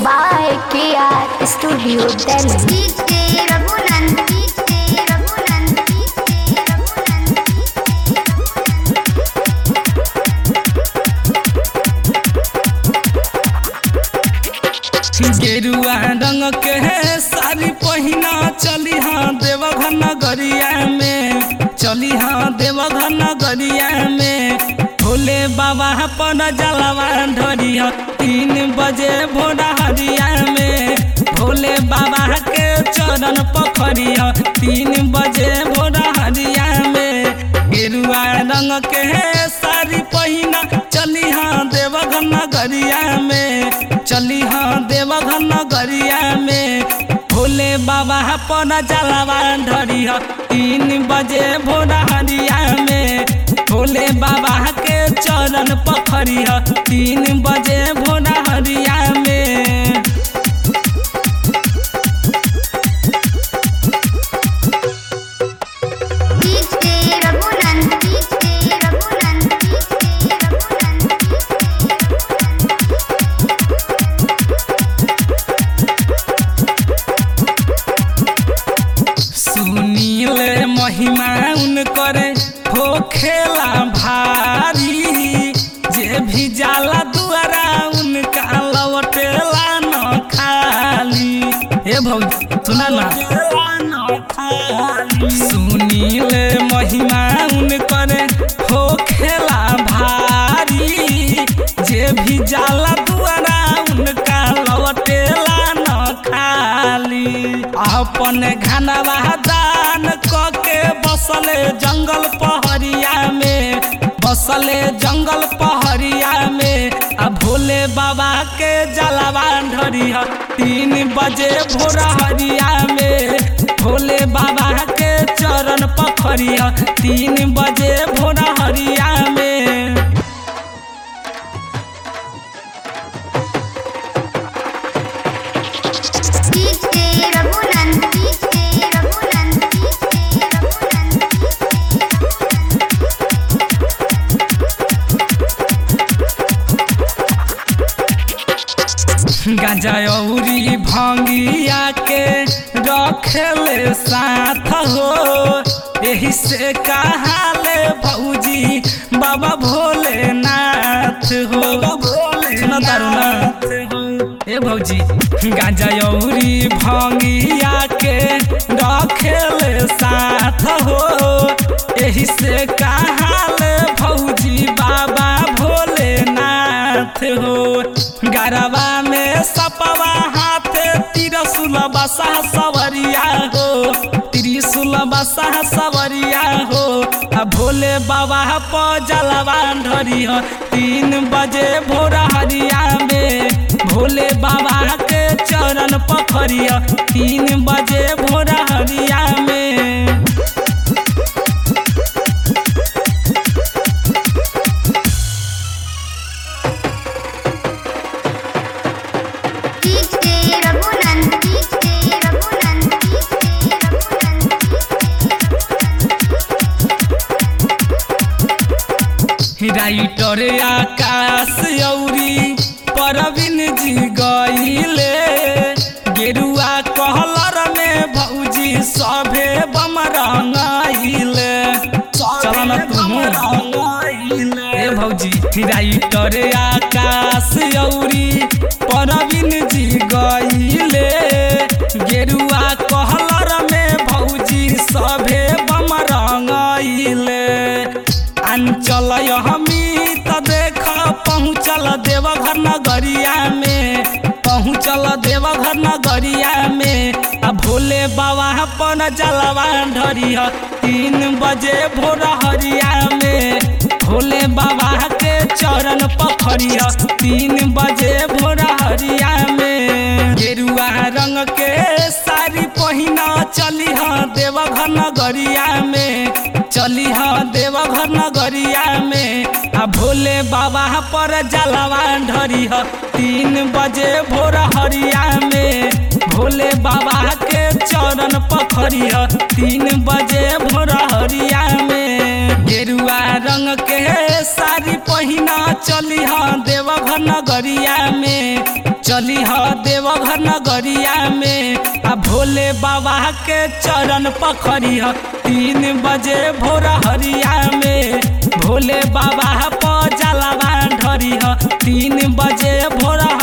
by KR Studio Delhi. DJ Raghunan, DJ Raghunan, DJ Raghunan, गेरुआ रंग के साड़ी पहिना चली हाँ देवघर नगरिया में चली हाँ देवघर नगरिया में भोले बाबा पर जलवा ढरिया तीन बजे भोरा हरिया में भोले बाबा के चरण पखरिया तीन बजे भोरा हरिया में गेरुआ रंग के साड़ी पहिना चली हाँ देवघर नगरिया में चली हाँ देवघर नगरिया में भोले बाबा पर जलवा ढरिया तीन बजे भोरा हरिया में भोले बाबा के चरण पखरिया तीन बजे भोरा हरिया में DJ Raghunan, DJ Raghunan, DJ Raghunan, सुनीले महिमा उनकर हो खेला भारी जे भी जाला दुआरा उनका लवटेला न खाली हे भौजी सुना ना सुनीले महिमा उनकर हो खेला भारी जे भी जाला दुआरा उनका लवटेला न खाली अपन घनवा दान कके बसले जंगल पहरिया में बसले जंगल पहरिया में आ भोले बाबा के जलवा ढरिया तीन बजे भोर हरिया में भोले बाबा के चरण पखरिया तीन बजे भोर हरिया में DJ Raghunan, DJ Raghunan, DJ Raghunan, गांजा औरी भंगिया के रखले साथ हो यही से कहाले भौजी बाबा भोलेनाथ हो सुना तारू ना ए भौजी गांजा औरी भंगिया के रखले साथ हो यही से कहाले भौजी बाबा भोलेनाथ हो गरबा में सपवा हाथ तिरसुल बसा सवरिया हो त्रिशूल बसा सवरिया हो आ भोले बाबा प जलवा ढरी हो तीन बजे भोर हरिया में भोले बाबा के चरण पखरिया तीन बजे भोर हरिया में DJ Raghunan, DJ Raghunan, DJ Raghunan, writer Akash औरी परवीन जी गईले गेरुआ कहलर में भौजी सभे बम रंगाइले चल न तुम ए भौजी राइटर आकाश औरी परवीन जी गईले गेरुआ कहलर में भौजी सभे बम रंगाइले अंचल हमी त देख पहुँचल देवघर नगरिया में पहुँचल देवघर नगरिया में आ भोले बाबा अपन जलवा ढरिया तीन बजे भोर हरिया में भोले बाबा के चरण पखरिया तीन बजे भोर हरिया में गेरुआ रंग के साड़ी पहिना चली हाँ देवघर नगरिया में चली हाँ देवघर नगरिया में आ भोले बाबा पर जलवा ढरी ह तीन बजे भोर हरिया में भोले बाबा के चरण पखरी ह तीन बजे भोर हरिया में गेरुआ रंग के साड़ी पहिना चली हाँ देवघर नगरिया में चली ह देवघर नगरिया में आ भोले बाबा के चरण पखरी ह तीन बजे भोर हरिया में भोले बाबा पर जलावा ढरी ह तीन बजे भोर